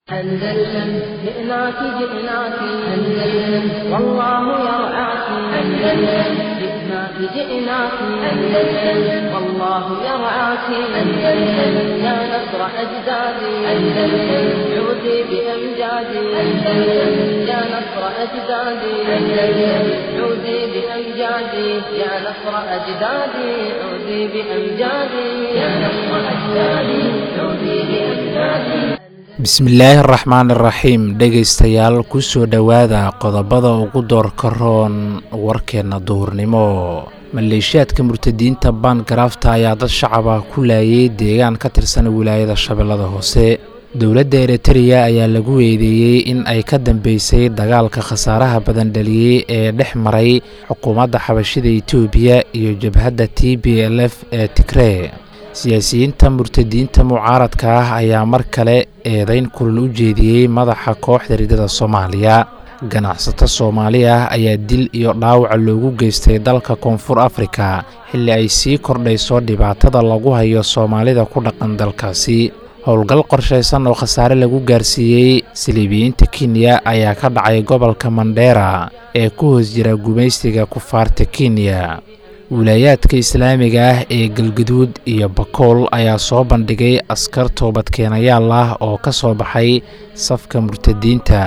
أندلسن جئناك جئناك أندلسن والله يرعاك أندلسن جئناك جئناك أندلسن والله يرعاك أندلسن يا نصر أجدادي أندلسن عودي بأمجادي أندلسن يا نصر أجدادي أندلسن عودي بأمجادي يا نصر أجدادي عودي بأمجادي يا نصر أجدادي عودي بأمجادي bismillaahi araxmaan iraxiim dhegaystayaal kusoo dhowaada qodobada ugu doorka roon warkeenna duhurnimo maleeshiyaadka murtadiinta baangaraafta ayaa dad shacaba ku laayay deegaan ka tirsan wilaayada shabeellada hoose dowladda eritreya ayaa lagu eedeeyey in ay ka dambeysay dagaalka khasaaraha badan dhaliyey ee dhex maray xukuumadda xabashida etoobiya iyo jabhadda t b l f ee tigree siyaasiyiinta murtadiinta mucaaradka ah ayaa mar kale eedayn kulal u jeediyey madaxa kooxda ridada soomaaliya ganacsato soomaali ah ayaa dil iyo dhaawaca loogu geystay dalka koonfur afrika xilli ay sii kordhayso dhibaatada lagu hayo soomaalida ku dhaqan dalkaasi howlgal qorshaysan oo khasaare lagu gaarsiiyey saliibiyiinta kenya ayaa ka dhacay gobolka mandheera ee ku hoos jira gumaystiga kufaarta kenya wilaayaadka islaamiga ah ee galgaduud iyo bakool ayaa soo bandhigay askar toobadkeenayaal ah oo ka soo baxay safka murtadiinta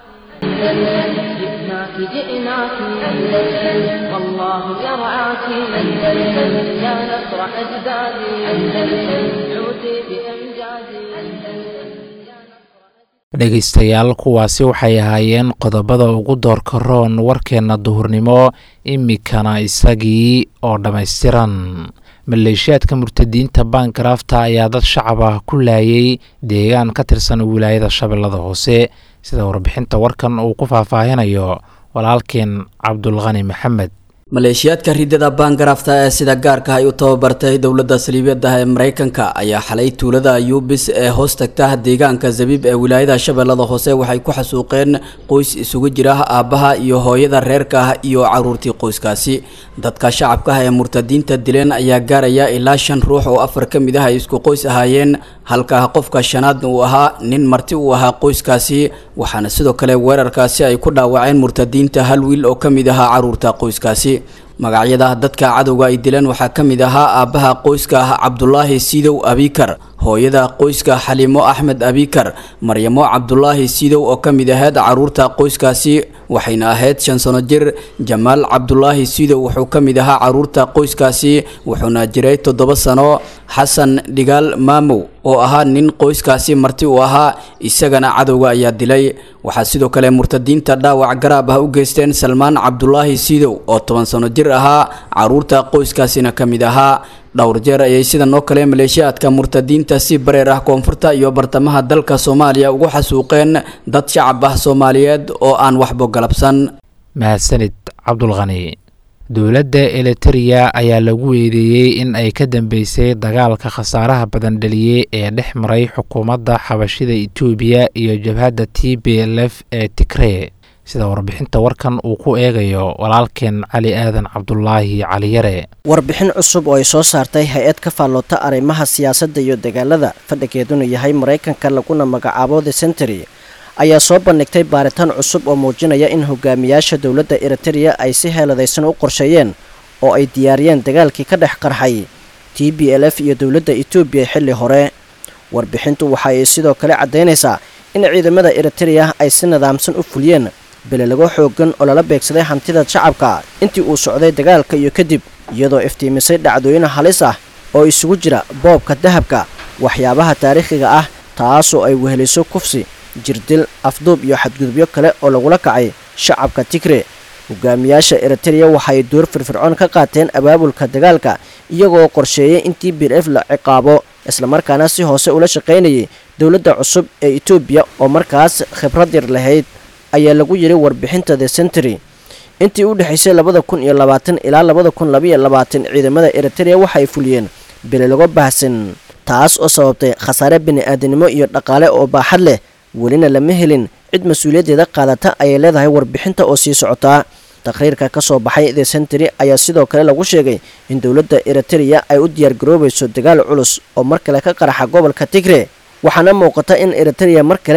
dhegaystayaal kuwaasi waxay ahaayeen qodobada ugu doorka roon warkeenna duhurnimo imikana isagii oo dhammaystiran maleeshiyaadka murtadiinta baangaraafta ayaa dad shacab ah ku laayay deegaan ka tirsan wilaayada shabeellada hoose sida warbixinta warkan uu ku faahfaahinayo walaalkeen cabdulqani maxamed maleeshiyaadka ridada baangaraafta ee sida gaarka ay u tababartay dowladda saliibiyada ee mareykanka ayaa xalay tuulada yuubis ee hoos tagta deegaanka zabiib ee wilaayada shabeellada hoose waxay ku xasuuqeen qoys isugu jira aabbaha iyo hooyada reerka ah iyo caruurtii qoyskaasi dadka shacabka ah ee murtadiinta dileen ayaa gaaraya ilaa shan ruux oo afar ka mid ah ay isku qoys ahaayeen halka qofka shanaadna uu ahaa nin marti uu ahaa qoyskaasi waxaana sidoo kale weerarkaasi ay ku dhaawaceen murtadiinta hal wiil oo ka mid ahaa caruurta qoyskaasi magacyada dadka cadowga ay dileen waxaa ka mid ahaa aabbaha qoyska ah cabdulaahi siidow abikar hooyada qoyska xaliimo axmed abikar maryamo cabdulaahi siidow oo ka mid ahayd caruurta qoyskaasi waxayna ahayd shan sano jir jamaal cabdulaahi siidow wuxuu ka mid ahaa caruurta qoyskaasi wuxuuna jiray toddoba sano xasan dhigaal maamow oo ahaa nin qoyskaasi marti uu ahaa isagana cadowga ayaa dilay waxaa sidoo kale murtadiinta dhaawac garaab ah u geysteen salmaan cabdulaahi siidow oo toban sano jir ahaa caruurta qoyskaasina ka mid ahaa dhowr jeer ayay sidan oo kale maleeshiyaadka murtadiinta si bareer ah koonfurta iyo bartamaha dalka soomaaliya ugu xasuuqeen dad shacab ah soomaaliyeed oo aan waxbo galabsan mahadsanid cabdulqani dowladda elitereya ayaa lagu eedeeyey in ay ka dambeysay dagaalka khasaaraha badan dhaliyey ee dhex maray xukuumadda xabashida etoobiya iyo jabhadda t b l f ee tigree sida warbixinta warkan uu ku eegayo walaalkeen cali aadan cabdulaahi caliyare warbixin cusub oo ay soo saartay hay-ad ka faalloota arrimaha siyaasadda iyo dagaalada fadhigeeduna yahay maraykanka laguna magacaabo the century ayaa soo bandhigtay baaritaan cusub oo muujinaya in hogaamiyaasha dowladda eritereya ay si heeladaysan u qorsheeyeen oo ay diyaariyeen dagaalkii ka dhex qarxay t b l f iyo dowladda etoobiya xilli hore warbixintu waxa ay sidoo kale caddaynaysaa in ciidamada eritereya ay si nidaamsan u fuliyeen belelago xoogan oo lala beegsaday hantida shacabka intii uu socday dagaalka iyo kadib iyadoo iftiimisay dhacdooyin halis ah oo isugu jira boobka dahabka waxyaabaha taariikhiga ah taasoo ay weheliso kufsi jirdil afduub iyo xadgudubyo kale oo lagula kacay shacabka tigre hogaamiyaasha eritereya waxaay door firfircoon ka qaateen abaabulka dagaalka iyagoo qorsheeyay in t b f la ciqaabo islamarkaana si hoose ula shaqaynayay dowladda cusub ee etoobiya oo markaas khibrad yar lahayd ayaa lagu yidhi warbixinta the century intii u dhexaysay labada kun iyo labaatan ilaa labada kun labaiyo labaatan ciidamada eritereya waxaay fuliyeen belelago baahsan taas oo sababtay khasaare bini-aadanimo iyo dhaqaale oo baaxad leh welina lama helin cid mas-uuliyaddeeda qaadata ayay leedahay warbixinta oo sii socotaa taqhriirka ka soo baxay the century ayaa sidoo kale lagu sheegay in dowladda eritereya ay u diyaargaroobayso dagaal culus oo mar kale ka qaraxa gobolka tigre waxaana muuqata in eritereya mar kale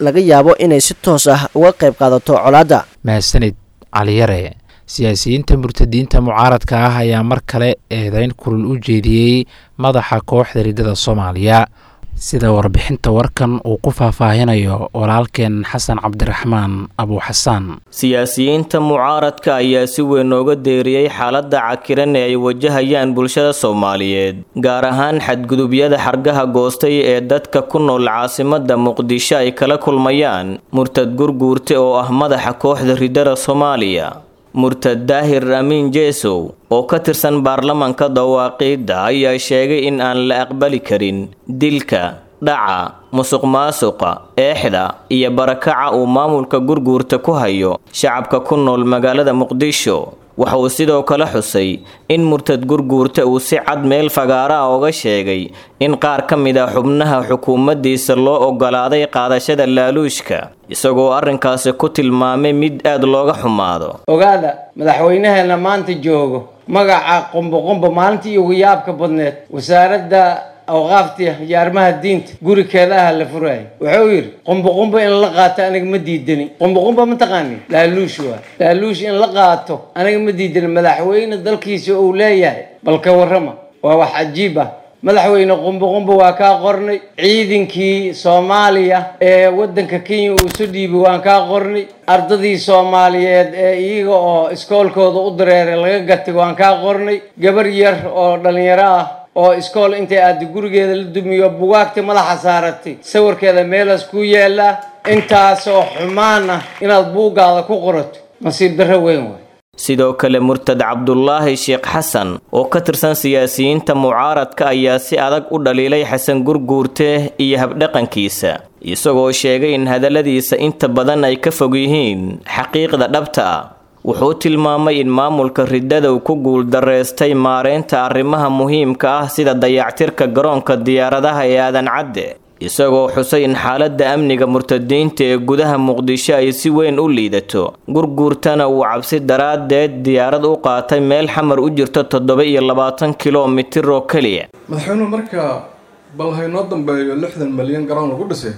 laga yaabo inay si toos ah uga qayb qaadato colaadda mahadsanid caliyare siyaasiyiinta murtadiinta mucaaradka ah ayaa mar kale eedeyn kulul u jeediyey madaxa kooxda riddada soomaaliya sida warbixinta warkan uu ku faahfaahinayo walaalkeen xasan cabdiraxmaan abuuxasaan siyaasiyiinta mucaaradka ayaa si weyn nooga deeriyey xaaladda cakiran ee ay wajahayaan bulshada soomaaliyeed gaar ahaan xadgudubyada xargaha goostay ee dadka ku nool caasimadda muqdisho ay kala kulmayaan murtad gurguurte oo ah madaxa kooxda riddada soomaaliya murtad daahir amiin jeesow oo ka tirsan baarlamanka dawaaqiidda ayaa sheegay in aan la aqbali karin dilka dhaca musuq maasuqa eexda iyo barakaca uu maamulka gurguurta ku hayo shacabka ku nool magaalada muqdisho waxa uu sidoo kale xusay in murtad gurguurta uu si cad meel fagaaraha oga sheegay in qaar ka mid a xubnaha xukuumaddiisa loo ogolaaday qaadashada laaluushka isagoo arrinkaasi ku tilmaamay mid aad looga xumaado ogaada madaxweynaheena maanta joogo magaca qumboqumbo maalintii ugu yaabka badneed wasaaradda awqaafta iyo arrimaha diinta gurikeeda ah la furaayo wuxuu yidhi qumboqumbo in la qaato aniga ma diidani qumboqumbo ma taqaani laaluush waa laaluush in la qaato aniga ma diidani madaxweyne dalkiisa uu leeyahay bal ka warrama waa wax cajiib ah madaxweyne qumboqumbo waa kaa qornay ciidankii soomaaliya ee waddanka kenya uu isu dhiibay waan kaa qornay ardadii soomaaliyeed ee iyaga oo iskoolkooda u dareeray laga gatay waan kaa qornay gabar yar oo dhallinyaro ah oo iskool intay aada gurigeeda la dumiyo bugaagta madaxa saaratay sawirkeeda meelaas ku yaallaa intaasoo xumaan ah inaad buuggaada ku qorato nasiib darro weyn waay sidoo kale murtad cabdulaahi sheekh xasan oo ka tirsan siyaasiyiinta mucaaradka ayaa si adag u dhaliilay xasan gurguurte iyo habdhaqankiisa isagoo sheegay in hadalladiisa inta badan ay ka fog yihiin xaqiiqda dhabta ah wuxuu tilmaamay in maamulka riddada uu ku guuldareystay maareynta arrimaha muhiimka ah sida dayactirka garoonka diyaaradaha ee aadan cadde isagoo xusay in xaaladda amniga murtadiinta ee gudaha muqdisho ay si weyn u liidato gurguurtana uu cabsi daraaddeed diyaarad u qaatay meel xamar u jirto toddoba iyo labaatan kilomitir oo keliya madaxweynuhu marka bal haynoo dambeeyo lixdan malyan garoon lagu dhisay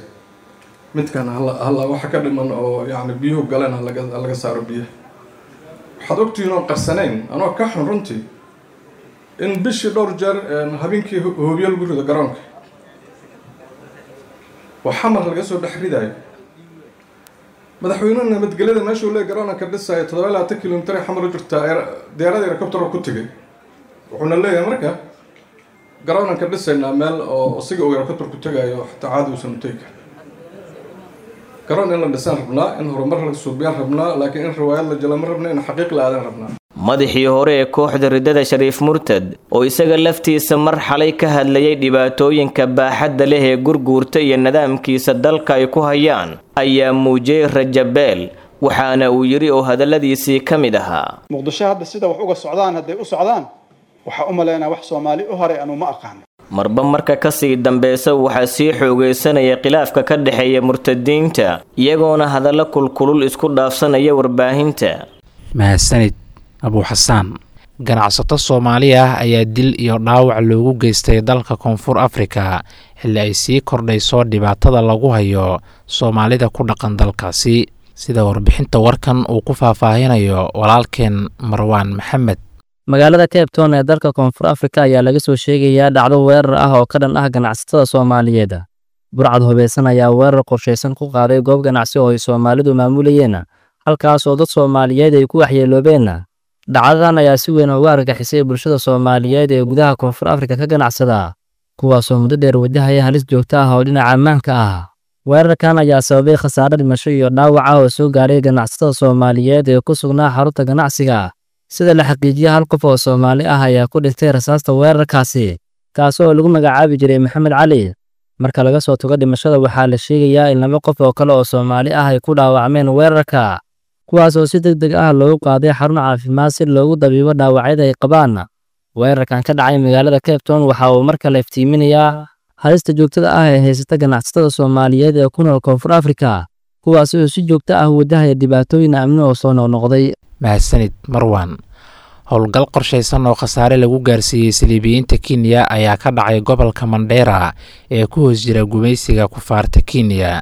midkan halla waxa ka dhiman oo yacni biyuhu galeen halaga saaro biyaha waxaad ogtihiin oon qarsanayn anoo ka xun runtii in bishii dhowr jeer habeenkii hoobiyo lagu rido garoonka oo xamar laga soo dhex ridaayo madaxweynuhu nabadgelyada meeshuu lee garoonka dhisaayo toddoba iyo labaatan kilomitir ay xamar u jirtaa diyaaradii helicoptero ku tegay wuxuuna leeyahay marka garoonan ka dhisaynaa meel oo isiga uu helicopter ku tegaayo xataa caadi uusan u tegi karin garoon in la dhisaan rabnaa in horumar la suubiyaan rabnaa laakiin in riwaayad la jela ma rabna in xaqiiq la aadan rabnaa madaxii hore ee kooxda riddada shariif murtad oo isaga laftiisa mar xalay ka hadlayay dhibaatooyinka baaxadda leh ee gurguurta iyo nidaamkiisa dalka ay ku hayaan ayaa muujiyey rajabeel waxaana uu yidhi oo hadalladiisii ka mid ahaa muqdisho hadda sida wax uga socdaan hadday u socdaan waxaa u malaynaa wax soomaali u horay anu ma aqaano marba marka kasii dambeysa waxaa sii xoogeysanaya khilaafka ka dhexeeya murtadiinta iyagoona hadallo kulkulul isku dhaafsanaya warbaahinta mahadsanid abuuxasaan ganacsato soomaali ah ayaa dil iyo dhaawac loogu geystay dalka koonfur afrika xilli ay sii kordhayso dhibaatada lagu hayo soomaalida ku dhaqan dalkaasi sida warbixinta warkan uu ku faahfaahinayo walaalkeen marwaan maxamed magaalada cape town ee dalka koonfur afrika ayaa laga soo sheegayaa dhacdo weerar ah oo ka dhan ah ganacsatada soomaaliyeed burcad hubeysan ayaa weerar qorshaysan ku qaaday goob ganacsi oo ay soomaalidu maamulayeen halkaas oo dad soomaaliyeed ay ku waxyeeloobeen dhacdadan ayaa si weyn uga argagixisay bulshada soomaaliyeed ee gudaha koonfur afrika ka ganacsada kuwaasoo muddo dheer wajahaya halis joogto ah oo dhinaca ammaanka ah weerarkan ayaa sababay khasaare dhimasho iyo dhaawac ah oo soo gaaray ganacsatada soomaaliyeed ee ku sugnaa xarunta ganacsiga sida la xaqiijiya hal qof oo soomaali ah ayaa ku dhintay rasaasta weerarkaasi kaas oo lagu magacaabi jiray maxamed cali marka laga soo tago dhimashada waxaa la sheegayaa in laba qof oo kale oo soomaali ah ay ku dhaawacmeen weerarka kuwaas oo si deg deg ah loogu qaaday xarun caafimaad si loogu dabiibo dhaawacyada ay qabaan weerarkan ka dhacay magaalada cape town waxa uu mar kale iftiiminayaa halista joogtada ah ee haysata ganacsatada soomaaliyeed ee ku nool koonfur afrika kuwaas oo si joogto ah wajahaya dhibaatooyin amni oo soo noqnoqday mahadsanid marwan howlgal qorshaysan oo khasaare lagu gaarsiiyey saliibiyiinta kenya ayaa ka dhacay gobolka mandheera ee ku hoos jira gumaysiga kufaarta kenya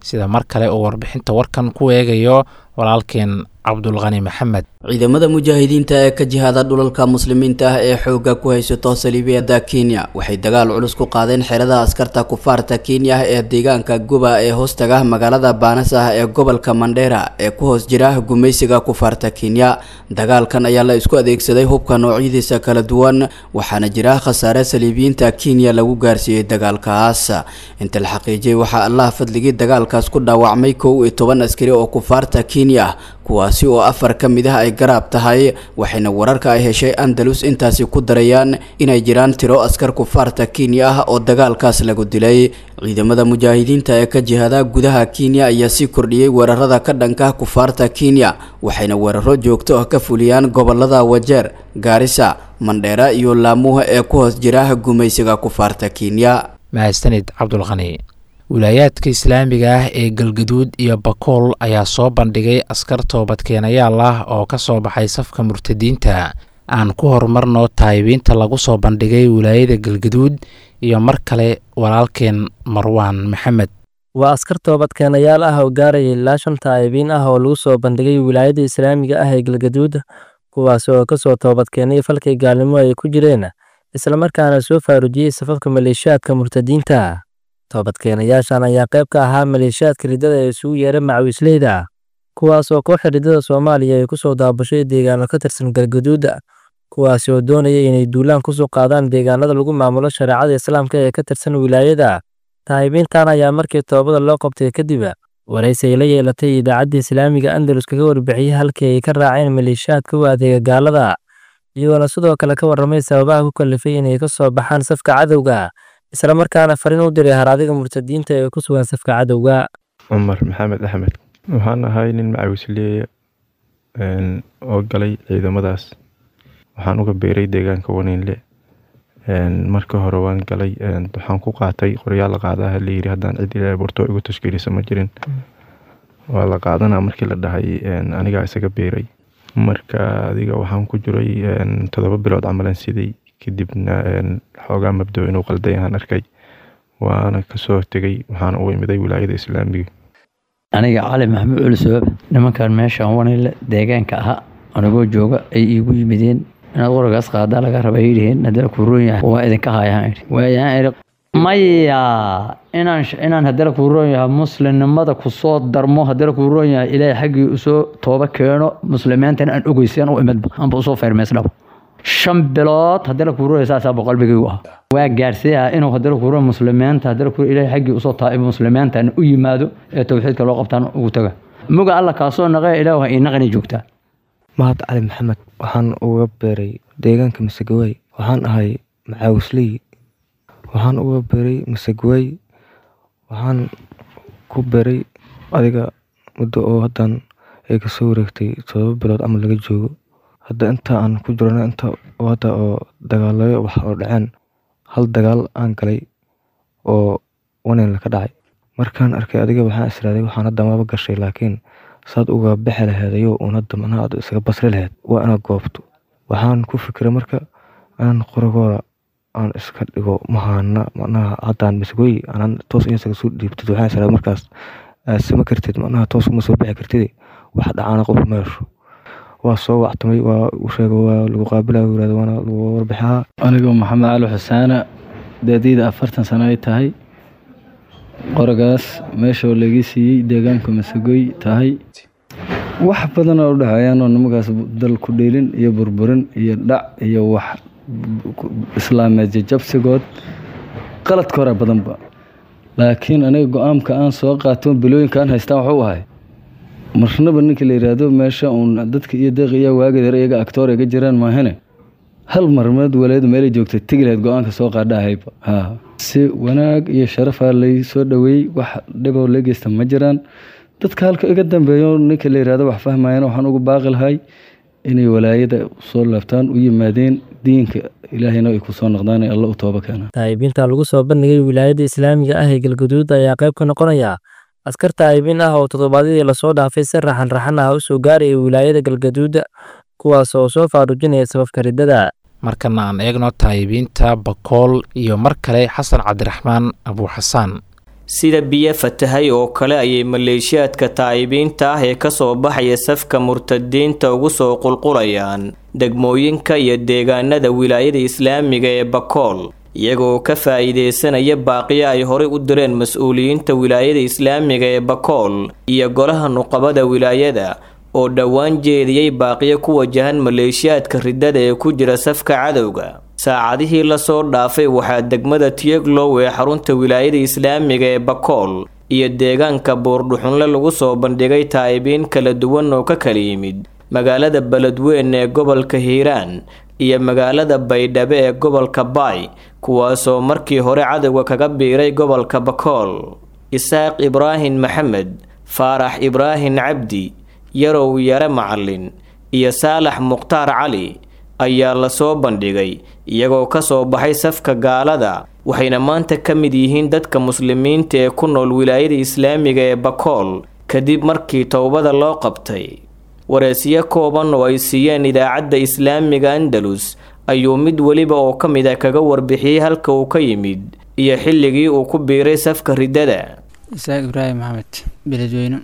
sida mar kale uu warbixinta warkan ku eegayo walaalkeen cabdulqani maxamed ciidamada mujaahidiinta ee ka jihaada dhulalka muslimiinta ah ee xoogga ku haysato saliibiyada kenya waxay dagaal culus ku qaadeen xerada askarta kufaarta kenya ee deegaanka guba ee hoostaga magaalada baanas ah ee gobolka mandheera ee ku hoos jira gumaysiga kufaarta kenya dagaalkan ayaa la isku adeegsaday hubka noocyadiisa kala duwan waxaana jira khasaare saliibiyiinta kenya lagu gaarsiiyey dagaalkaas inta la xaqiijiyay waxaa allah fadligii dagaalkaas ku dhaawacmay kow iyo toban askari oo kufaarta kenya kuwaasi oo afar ka mid ah ay garaab tahay waxayna wararka ay heshay andalus intaasi ku darayaan inay jiraan tiro askar kufaarta kenya ah oo dagaalkaas lagu dilay ciidamada mujaahidiinta ee ka jihada gudaha kenya ayaa sii kordhiyey weerarada ka dhanka kufaarta kenya waxayna weeraro joogto ah ka fuliyaan gobolada wajeer gaarisa mandheera iyo laamuha ee ku hoos jira gumaysiga kufaarta kenya mahadsanid cabdulqani wilaayaadka islaamiga ah ee galgaduud iyo bakool ayaa soo bandhigay askar toobadkeenayaal ah oo ka soo baxay safka murtadiinta aan ku horumarno taayibiinta lagu soo bandhigay wilaayada galgaduud iyo mar kale walaalkeen marwaan maxamed waa askar toobadkeenayaal ah oo gaaraya ilaa shan taayibiin ah oo lagu soo bandhigay wilaayada islaamiga ah ee galgaduud kuwaas oo ka soo toobadkeenay falkay gaalnimo ay ku jireen islamarkaana soo faarujiyey safafka maleeshiyaadka murtadiinta toobadkeenayaashan ayaa qayb ka ahaa maleeshiyaadka riddada ee isugu yeera macawisleyda kuwaas oo kooxa riddada soomaaliya ay ku soo daabashay deegaano ka tirsan galgaduuda kuwaasi oo doonaya inay duulaan kusoo qaadaan deegaanada lagu maamulo shareecada islaamka ee ka tirsan wilaayada taayibiintan ayaa markii toobada loo qabtay kadib waraysi ay la yeelatay idaacadda islaamiga andalus kaga warbixiyey halkii ay ka raaceen maleeshiyaadka u adeega gaalada iyagoona sidoo kale ka warramay sababaha ku kalifay inay ka soo baxaan safka cadowga isla markaana fariin u diray haraadiga murtadiinta ee ku sugan safka cadowga cumar maxamed axmed waxaan ahay nin macawisleeya oo galay ciidamadaas waxaan uga beeray deegaanka waniinle marka hore waan galay waxaan ku qaatay qoryaal la qaadaha layiri haddaan cid ilaa borto igu tashkiilisa ma jirin waa la qaadanaa markii la dhahay anigaa isaga beeray marka adiga waxaan ku jiray toddoba bilood camalan siday kadibna xoogaa mabdo inuu qalday aan arkay waana kasoo tegay waxaana u imiday wilaayada islaamiga aniga cali maxamuud culisoob nimankan meeshaan wanile deegaanka ahaa anigoo jooga ay iigu yimideen inaad qoragaas qaadaa laga raba yidhiheen haddana kuu roon yahay waa idinka haayaan idhi waayaan idhi maya inaan inaan haddana kuu roon yahay muslimnimada kusoo darmo haddana kuu roon yahay ilaahay xaggii usoo tooba keeno muslimiintana aan ogeysan u imidba anba usoo feermeysdhabo shan bilood haddana kuu roon saasaa boqolbigaygu ah waa gaarsiiyaa inuu haddana kuu roon muslimiinta haddana kuu ilaahay xaggii usoo taaibo muslimiintan u yimaado ee towxiidka loo qabtaan ugu taga muga alla kaasoo naqee ilaah ii naqani joogtaa mahad cali maxamed waxaan uga beeray deegaanka masagawey waxaan ahay macaawisley waxaan uga beeray masagawey waxaan ku beeray adiga muddo oo haddan ay kasoo wareegtay todoba bilood camal laga joogo hadda inta aan ku jirana inta hadda oo dagaalayo wax oo dhaceen hal dagaal aan galay oo wanin ka dhacay markaan arkay adiga waxaan israaday waxaan hadda maba gashay laakiin saad uga bixi laheed ayuu uun hadda macnaha aad isaga basri laheed waa inaad goobto waxaan ku fikiray marka inaan qoragooda aan iska dhigo mahaana macnaha haddaan masgoy anaan toos in isaga soo dhiibtid waxaan israaday markaas aad sama kartid macnaha toos uma soo bixi kartid wax dhacaana qof meesho waa soo wactamay waa u sheega waa lagu qaabilaya yirahda waana lagu warbixaa anigoo maxamed cali xusaana daadiyda afartan sano ay tahay qoragaas meeshoo laga siiyey deegaanka masagoy tahay wax badan oo u dhexeeyaanoo nimankaas dal ku dheelin iyo burburin iyo dhac iyo wax islaameed jajabsigood qaladka hore badanba laakiin aniga go-aanka aan soo qaato bilooyinka aan haystaan waxuu ahay marnaba ninka la yidhaahdo meesha uun dadka iyo deeq iyo waagedeer iyaga actoor iga jiraan maahane hal marmeed waleed meelay joogtay tegi lahayd go-aanka soo qaadhahayba ha si wanaag iyo sharafaa lay soo dhoweeyey wax dhiboo la geysta ma jiraan dadka halka iga dambeeyo ninka la yidhahdo wax fahmayana waxaan ugu baaqi lahay inay walaayada soo laabtaan u yimaadeen diinka ilaahayna ay ku soo noqdaan ee alla u tooba keena taayibiinta lagu soo bandhigay wilaayada islaamiga ah ee galgaduud ayaa qayb ka noqonaya askar taayibiin ah oo toddobaadyadii lasoo dhaafay si raxan raxan ah u soo gaaraya wilaayada galgaduuda kuwaas oo soo faarujinaya sababka riddada markana aan eegno taayibiinta bakool iyo mar kale xasan cabdiraxmaan abuuxasaan sida biyo fatahay oo kale ayay maleeshiyaadka taa'ibiinta ah ee kasoo baxaya safka murtadiinta ugu soo qulqulayaan degmooyinka iyo deegaanada wilaayada islaamiga ee bakool iyagoo ka faa'iideysanaya baaqiyo ay horey u direen mas-uuliyiinta wilaayada islaamiga ee bakool iyo golaha nuqabada wilaayada oo dhowaan jeediyey baaqiyo ku wajahan maleeshiyaadka riddada ee ku jira safka cadowga saacadihii lasoo dhaafay waxaa degmada tiyeglow ee xarunta wilaayada islaamiga ee bakool iyo deegaanka buurdhuxunle lagu soo bandhigay taa'ibiin kala duwan oo ka kala yimid magaalada beledweyn ee gobolka hiiraan iyo magaalada baydhabo ee gobolka baay kuwaasoo markii hore cadowga kaga biiray gobolka bakool isaaq ibraahim maxamed faarax ibraahim cabdi yarow yare macalin iyo saalax mukhtaar cali ayaa lasoo bandhigay iyagoo ka soo baxay safka gaalada waxayna maanta ka mid yihiin dadka muslimiinta ee ku nool wilaayada islaamiga ee bakool kadib markii towbada loo qabtay wareesyo kooban oo ay siiyeen idaacadda islaamiga andalus ayuu mid weliba oo ka mid a kaga warbixiyey halka uu ka yimid iyo xilligii uu ku biiray safka riddada isaaq ibraahim maxamed beledweyne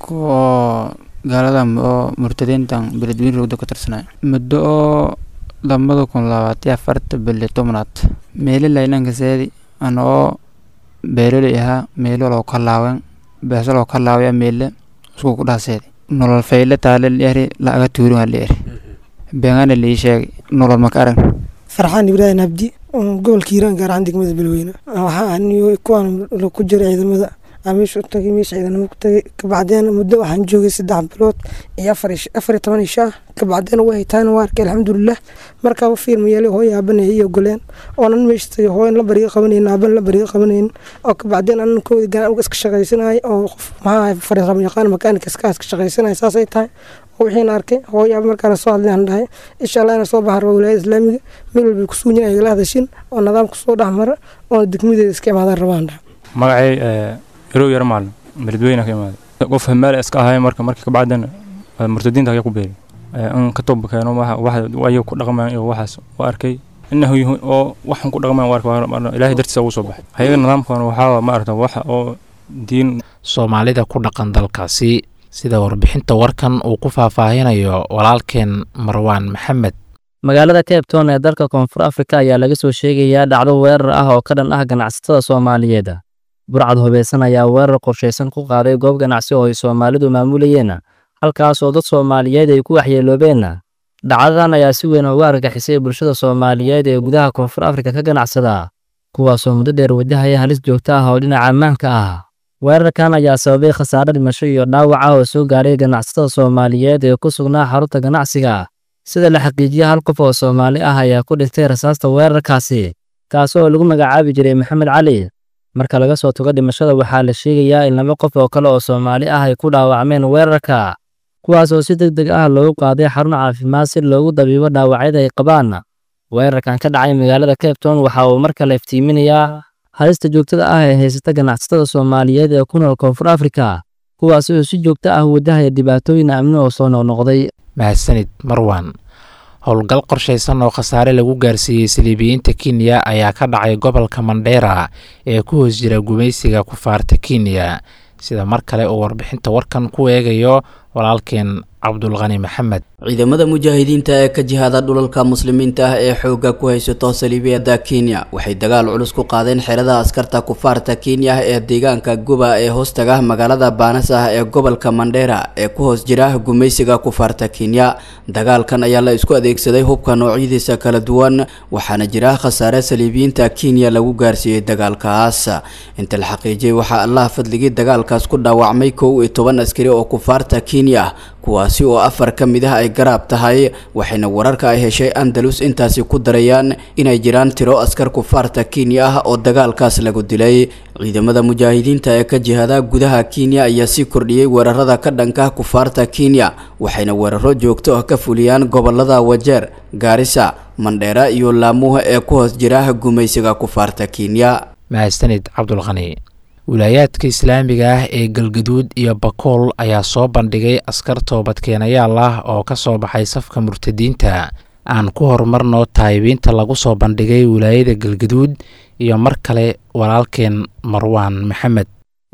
kuwa gaalada oo murtadiintan beledweyne rogda ka tirsanay muddo oo labada kun labaatiyo afarta bili tobnaad meeli laynankaseedi anoo beeroley ahaa meelo loo kalaawen beeso loo kalaawaya meele isku ku dhaaseedi nolol fayle taale lieri laaga tuurin waa lieri beengana lii sheegay nolol maka arag farxaan ibraahim abdi gobolka hiiraan gaar ahaan degmada beledweyne waxaa aniyo kuwaan ku jira ciidamada meesha u tagay meesha ciidanimo ku tagay kabacdeen muddo waxaan joogay saddex bilood iyo afar iyo toban isha ah kabacdeen way taana waa arkay alxamdulilah markaaba fiirma yeelay hooyo aabanaya iyo goleen oonan meesha tagay hooyan la bariga qabanayn aaban la bariga qabanayn oo kabacdeen anan koodi ganaan uga iska shaqaysanaya oo qof maxaa fariisama yaqaan makaanika iska iska shaqaysanaya saasay tahay wixiina arkay hooyo aaba markaana soo hadlay aan dhahay insha allah inaan soo baxar waa wilaayada islaamiga meel walbay ku suunyeen ay igala hadashin oo nidaamka soo dhexmara oo degmadeeda iska imaadaan rabaan dhaha magacay yarow yar maalin beledweyne ka imaaday qof hamaale iska ahay marka markii kabacdana murtadiinta ayaa ku beeray in ka toba keeno waxa ku dhaqmaan iyo waxaas waa arkay inahu oo waxan ku dhaqmaan waa arkay ilaahay dartiisa ugu soo baxay hayaga nidaamkan waxaa ma aragta waxa oo diin soomaalida ku dhaqan dalkaasi sida warbixinta warkan uu ku faahfaahinayo walaalkeen marwaan maxamed magaalada cape town ee dalka koonfur afrika ayaa laga soo sheegayaa dhacdo weerar ah oo ka dhan ah ganacsatada soomaaliyeed burcad hubeysan ayaa weerar qorshaysan ku qaaday goob ganacsi oo ay soomaalidu maamulayeen halkaas oo dad soomaaliyeed ay ku waxyeeloobeen dhacdadan ayaa si weyn uga argagixisay bulshada soomaaliyeed ee gudaha koonfur afrika ka ganacsada kuwaasoo muddo dheer wajahaya halis joogto ah oo dhinaca ammaanka ah weerarkan ayaa sababay khasaare dhimasho iyo dhaawaca oo soo gaaray ganacsatada soomaaliyeed ee ku sugnaa xarunta ganacsiga sida la xaqiijiya hal qof oo soomaali ah ayaa ku dhintay rasaasta weerarkaasi kaas oo lagu magacaabi jiray maxamed cali marka laga soo tago dhimashada waxaa la sheegayaa in laba qof oo kale oo soomaali ah ay ku dhaawacmeen weerarka kuwaas oo si deg deg ah loogu qaaday xarun caafimaad si loogu dabiibo dhaawacyada ay qabaan weerarkan ka dhacay magaalada cape town waxa uu markale iftiiminayaa halista joogtada ah ee haysata ganacsatada soomaaliyeed ee ku nool koonfur afrika kuwaas oo si joogto ah wajahaya dhibaatooyin amni oo soo noqnoqday mahadsanid marwan howlgal qorshaysan oo khasaare lagu gaarsiiyey saliibiyiinta kenya ayaa ka dhacay gobolka mandheera ee ku hoos jira gumaysiga kufaarta kenya sida mar kale uu warbixinta warkan ku eegayo walaalkeen cabdulqani maxamed ciidamada mujaahidiinta ee ka jihaada dhulalka muslimiinta ah ee xoogga ku haysato saliibiyada kenya waxay dagaal culus ku qaadeen xerada askarta kufaarta kenya ee deegaanka guba ee hoostaga magaalada baanas ah ee gobolka mandheera ee ku hoos jira gumaysiga kufaarta kenya dagaalkan ayaa la isku adeegsaday hubka noocyadiisa kala duwan waxaana jira khasaare saliibiyiinta kenya lagu gaarsiiyey dagaalkaas inta la xaqiijiyey waxaa allah fadligii dagaalkaas ku dhaawacmay kow iyo toban askari oo kufaarta kenya kuwaasi oo afar ka mid ah ay garaab tahay waxayna wararka ay heshay andalus intaasi ku darayaan inay jiraan tiro askar kufaarta kenya ah oo dagaalkaas lagu dilay ciidamada mujaahidiinta ee ka jihada gudaha kenya ayaa sii kordhiyey weerarada ka dhanka kufaarta kenya waxayna weeraro joogto ah ka fuliyaan gobolada wajeer gaarisa mandheera iyo laamuha ee ku hoos jira gumaysiga kufaarta kenya mahadsanid cabdulqani wilaayaadka islaamiga ah ee galgaduud iyo bakool ayaa soo bandhigay askar toobadkeenayaal ah oo ka soo baxay safka murtadiinta aan ku horumarno taayibiinta lagu soo bandhigay wilaayada galgaduud iyo mar kale walaalkeen marwaan maxamed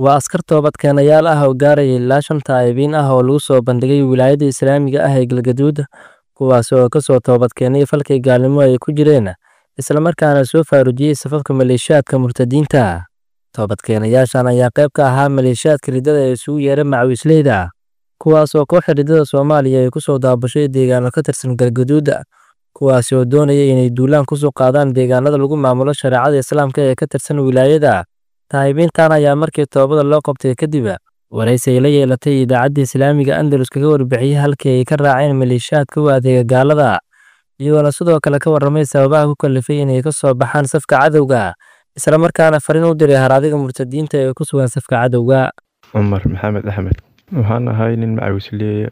waa askar toobadkeenayaal ah oo gaaraya ilaa shan taa'ibiin ah oo lagu soo bandhigay wilaayada islaamiga ah ee galgaduud kuwaas oo ka soo toobadkeenay falkii gaalnimo ay ku jireen islamarkaana soo faarujiyey safafka maleeshiyaadka murtadiinta toobadkeenayaashan ayaa qayb ka ahaa maleeshiyaadka riddada ee isugu yeera macawisleyda kuwaas oo kooxda riddada soomaaliya ay ku soo daabashay deegaano ka tirsan galgaduuda kuwaasi oo doonaya inay duulaan kusoo qaadaan deegaanada lagu maamulo shareecada islaamka ee ka tirsan wilaayada taa'ibiintan ayaa markii toobada loo qabtay kadib waraysi ay la yeelatay idaacadda islaamiga andalus kaga warbixiyey halkii ay ka raaceen maleeshiyaadka u adeega gaalada iyagoona sidoo kale ka warramay sababaha ku kalifay inay ka soo baxaan safka cadowga islamarkaana fariin u diray haraadiga murtadiinta ee ku sugan safka cadowga cumar maxamed axmed waxaan ahay nin macawisleeya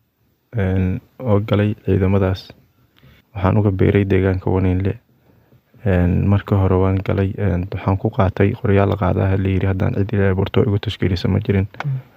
oo galay ciidamadaas waxaan uga beeray deegaanka waniinle marka hore waan galay waxaan ku qaatay qoryaal la qaadaha layiri haddaan cid ilaahay burto igu tashkiilisa ma jirin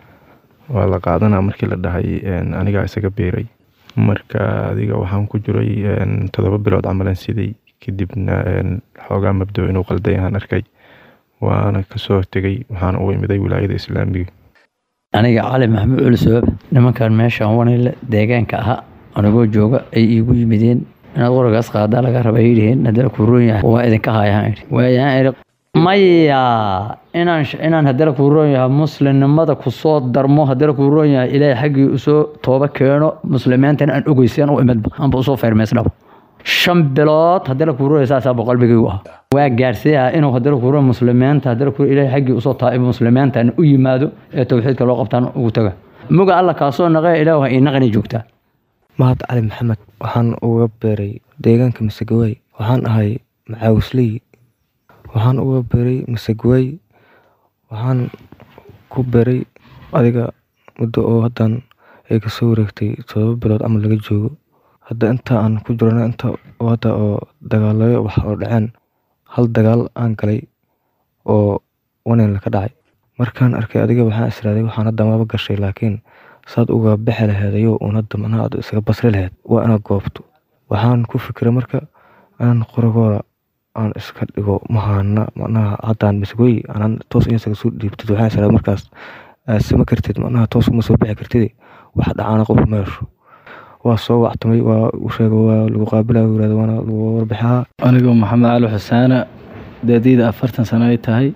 waa la qaadanaa markii la dhahay anigaa isaga beeray marka adiga waxaan ku jiray toddoba bilood camalan siday kadibna xoogaa mabdo inuu qalday aan arkay waana kasoo tegay waxaana u imiday wilaayada islaamiga aniga cali maxamuud culisoob nimankan meeshaan wanile deegaanka ahaa anigoo jooga ay iigu yimideen inaad qoragaas qaadaa laga raba yidhiheen haddana kuu roon yahay waa idinka haayaan idhi waayaan idhi maya inaan inaan haddana kuu roon yahay muslimnimada kusoo darmo haddana kuu roon yahay ilaahay xaggii usoo tooba keeno muslimiintana aan ogeyseen u imidba aanba usoo feermeysnaba shan bilood haddana kuu roon saasaa boqolbigaygu ah waa gaarsiiyaa inuu haddana kuu roon muslimiinta haddana kuu ilaahay xaggii usoo taaibo muslimiintan u yimaado ee towxiidka loo qabtaan ugu taga muga alla kaasoo naqee ilaah waa inaqani joogtaa mahad cali maxamed waxaan uga beeray deegaanka masagawey waxaan ahay macaawisley waxaan uga beeray masagawey waxaan ku beeray adiga muddo oo haddaan ay kasoo wareegtay todoba bilood camal laga joogo hadda inta aan ku jirana inta hadda oo dagaalayo wax oo dhaceen hal dagaal aan galay oo wanenla ka dhacay markaan arkay adiga waxaan israaday waxaan hadda maba gashay laakiin saad uga bixi laheedayo uun hadda macnaha aad isaga basri laheed waa inaad goobto waxaan ku fikiray marka inaan qoragooda aan iska dhigo mahana macnaha haddaan masgoy anaan toos in isaga soo dhiibtid waxaan israaday markaas aad sama kartid macnaha toos uma soo bixi kartid wax dhacaana qof meesho waa soo wactamay waa u sheega waa lagu qaabilaa yirahda waana lagu warbixaa anigoo maxamed cali xusaana daadiida afartan sano ay tahay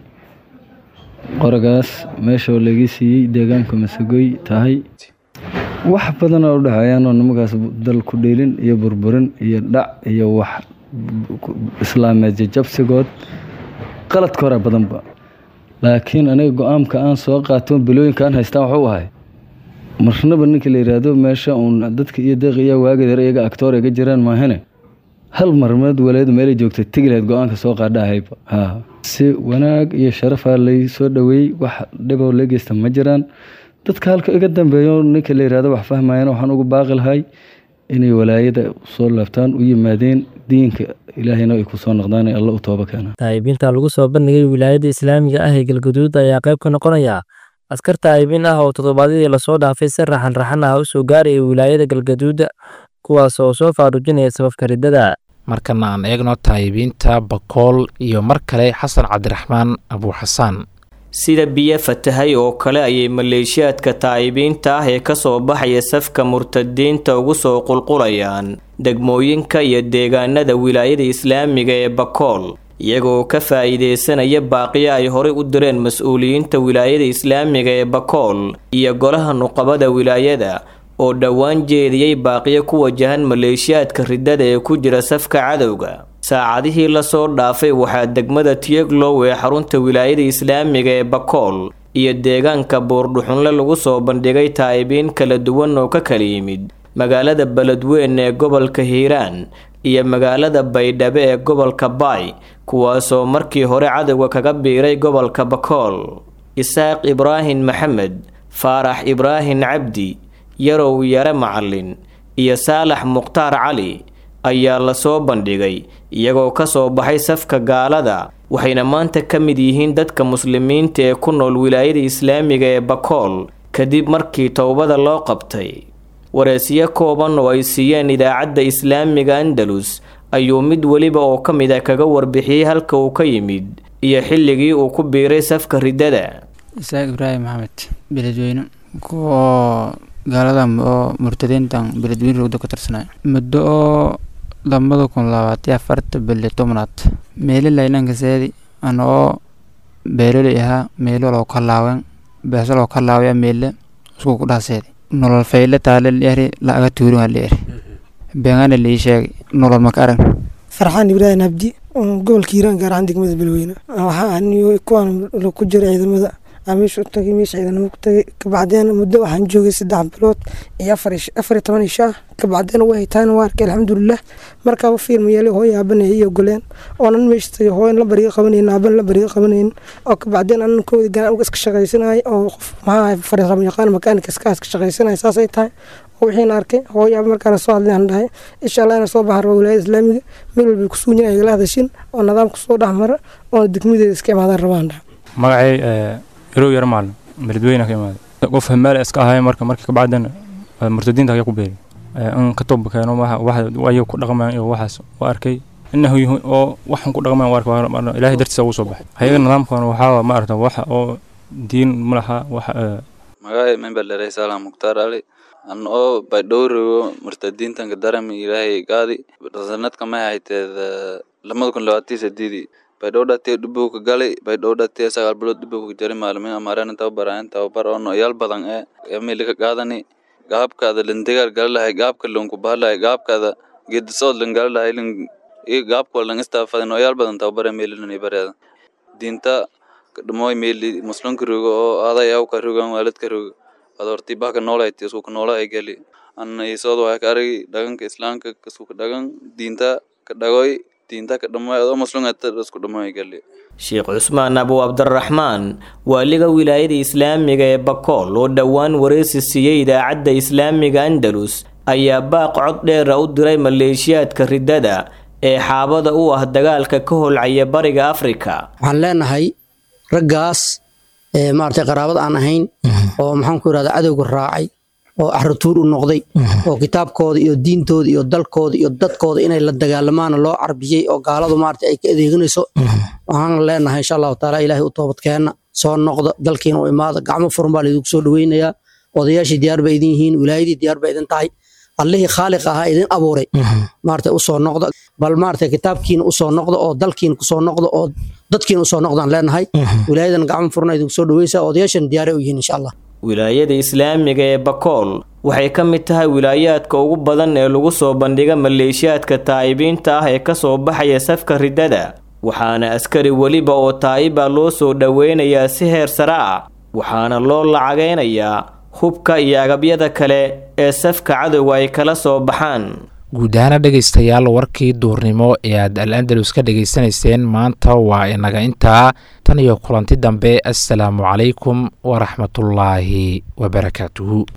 qoragaas meeshoo laga siiyey deegaanka masagoy tahay wax badan oo u dhexeeyaanoo nimankaas dal ku dheelin iyo burburin iyo dhac iyo wax islaameed jajabsigood qaladka hore badanba laakiin aniga go-aanka aan soo qaato bilooyinka aan haystaan waxuu ahay marnaba ninka la yidhaahdo meesha uun dadka iyo deeqiya waageed iyaga actoor iga jiraan maahane hal marmeed waleedu meelay joogtay tegi lahayd go-aanka soo qaadha ahayba ha si wanaag iyo sharafaa lay soo dhoweeyey wax dhiboo la geysta ma jiraan dadka halka iga dambeeyo ninka la yidhahdo wax fahmayana waxaan ugu baaqi lahay inay walaayada soo laabtaan u yimaadeen diinka ilaahayna ay ku soo noqdaan ee alla u tooba keenaan taa'ibiinta lagu soo bandhigay wilaayada islaamiga ah ee galgaduud ayaa qayb ka noqonaya askar taa'ibiin ah oo toddobaadyadii lasoo dhaafay si raxan raxan ah u soo gaaraya wilaayada galgaduud kuwaas oo soo faarujinaya sababka riddada markana aan eegno taayibiinta bakool iyo mar kale xasan cabdiraxmaan abuuxasaan sida biyo fatahay oo kale ayay maleeshiyaadka taa'ibiinta ah ee kasoo baxaya safka murtadiinta ugu soo qulqulayaan degmooyinka iyo deegaanada wilaayada islaamiga ee bakool iyagoo ka faa'iideysanaya baaqiyo ay horey u direen mas-uuliyiinta wilaayada islaamiga ee bakool iyo golaha nuqabada wilaayada oo dhowaan jeediyey baaqiyo ku wajahan maleeshiyaadka riddada ee ku jira safka cadowga saacadihii lasoo dhaafay waxaa degmada tiyeglow ee xarunta wilaayada islaamiga ee bakool iyo deegaanka buurdhuxunle lagu soo bandhigay taa'ibiin kala duwan oo ka kala yimid magaalada beledweyn ee gobolka hiiraan iyo magaalada baydhabo ee gobolka baay kuwaasoo markii hore cadowga kaga biiray gobolka bakool isaaq ibraahim maxamed faarax ibraahim cabdi yarow yare macalin iyo saalax mukhtaar cali ayaa lasoo bandhigay iyagoo kasoo baxay safka gaalada waxayna maanta ka mid yihiin dadka muslimiinta ee ku nool wilaayada islaamiga ee bakool kadib markii towbada loo qabtay wareesyo kooban oo ay siiyeen idaacadda islaamiga andalus ayuu mid weliba oo ka mid a kaga warbixiyey halka uu ka yimid iyo xilligii uu ku biiray safka riddada isaaq ibraahim maxamed beledweyne kuwa gaalada oo murtadiintan beledweyne rogda ka tirsanay muddo oo labada kun labaatiyo afarta bili tobnaad meelo laynankaseedi ana oo beeroley ahaa meelo loo kalaawen beeso loo kalaawaya meele isku ku dhaaseedi nolol fayle taale lieri laaga tuuringa lieri beengana lii sheegay nolol maka arag farxaan ibraahim abdi gobolka hiiraan gaar ahaan degmada beledweyne waxaa aniyo kuwaan ku jira ciidamada aan meesha u tagay meesha ciidanimo ku tagay kabacdeen muddo waxaan joogay saddex bilood iyo afar afar iyo toban ishaa kabacdeen way haytaana waa arkay alxamdulilah markaaba fiilma yeelay hooyo aabanaya iyo goleen oonan meesha tagay hooyan la bariga qabanayn aaban la bariga qabanayn oo kabacdeen anan koodi gaan iska shaqaysanayay oo qof maxaa farisamo yaqaan makaanika iskaas ka shaqaysanaya saasay tahay wixiina arkay hooyaaba markaana soo hadlay aan dhahay insha allah ina soo baxar wilaayada islaamiga meel walbay ku suuñin ay igala hadashin oo nidaamka soo dhex mara oo degmadeeda iska imaadaan rabaan dhaha magacay irow yar maalin beledweyne ka imaaday qof meel iska ahay marka markii ka bacdana murtadiinta ayaa ku beeri in ka toba keeno wax ayaga ku dhaqmayaan iyo waxaas waa arkay inahu yihiin oo waxan ku dhaqmayan waa arkay ilaahay dartiisa ugu soo baxay hayaga nidaamkan waxaa ma aragta wax oo diin ma laha wax magacay member dheray salam mukhtaar ali an oo baydhowrigo murtadiintanka darami ilaahay gaadi sanadka may hayteed lamada kun labaatan sideedii baydhow dhatee dhibuu ka galay baydhow dhatee sagaal bilood dhibuu ka jari maalmiin amaareen tababaraayan tababar oo noyaal badan ee emili ka qaadani gaabkaada lindigaar gala lahay gaabka lunku bahalahay gaabkaada geedisood lin gala lahay lin iyo gaabka lan istaafada noyaal badan tababar emililani bareeda diinta kadhamoy meeli muslimka rogo oo aday awka rogan waalidka rogo adorti baka noolayti isku noolaa gali anna isood waa ka aragi dhaganka islaamka isku dhagan diinta ka dhagoy diinta ka dhamoy adoo muslimata isku dhamoy gali sheekh cusmaan abu cabdiraxmaan waaliga wilaayada islaamiga ee bakool oo dhowaan wareysi siiyey idaacadda islaamiga andalus ayaa baaq cod dheera u diray maleeshiyaadka riddada ee xaabada u ah dagaalka ka holcaya bariga afrika waxaan leenahay raggaas maaragtay qaraabad aan ahayn oo maxaan ku yidhahda cadowga raacay oo axratuur u noqday oo kitaabkooda iyo diintooda iyo dalkooda iyo dadkooda inay la dagaalamaana loo carbiyey oo gaaladu maaragtay ay ka adeeganayso waxaan leenahay insha allahu taala ilaahay u toobadkeenna soo noqda dalkiina u imaada gacmo furan baa laidinku soo dhoweynayaa odayaashii diyaar ba idin yihiin wilaayadii diyaar ba idin tahay allihii khaaliq ahaa idin abuuray maaragtay usoo noqda bal maaragtay kitaabkiina usoo noqda oo dalkiina kusoo noqda oo dadkiina usoo noqdaan leenahay wilaayadan gacmo furna idinku soo dhoweysaa odayaashan diyaaray u yihiin insha allah wilaayada islaamiga ee bakool waxay ka mid tahay wilaayaadka ugu badan ee lagu soo bandhiga maleeshiyaadka taa'ibiinta ah ee ka soo baxaya safka riddada waxaana askari weliba oo taa'iba loo soo dhoweynayaa si heer sare ah waxaana loo lacagaynayaa hubka iyo agabyada kale ee safka cadowga ay kala soo baxaan guud ahaana dhegaystayaal warkii duurnimo ee aad al andalus ka dhegaysanayseen maanta waa inaga intaa tan iyo kulanti dambe assalaamu calaykum waraxmatullaahi wabarakaatuhu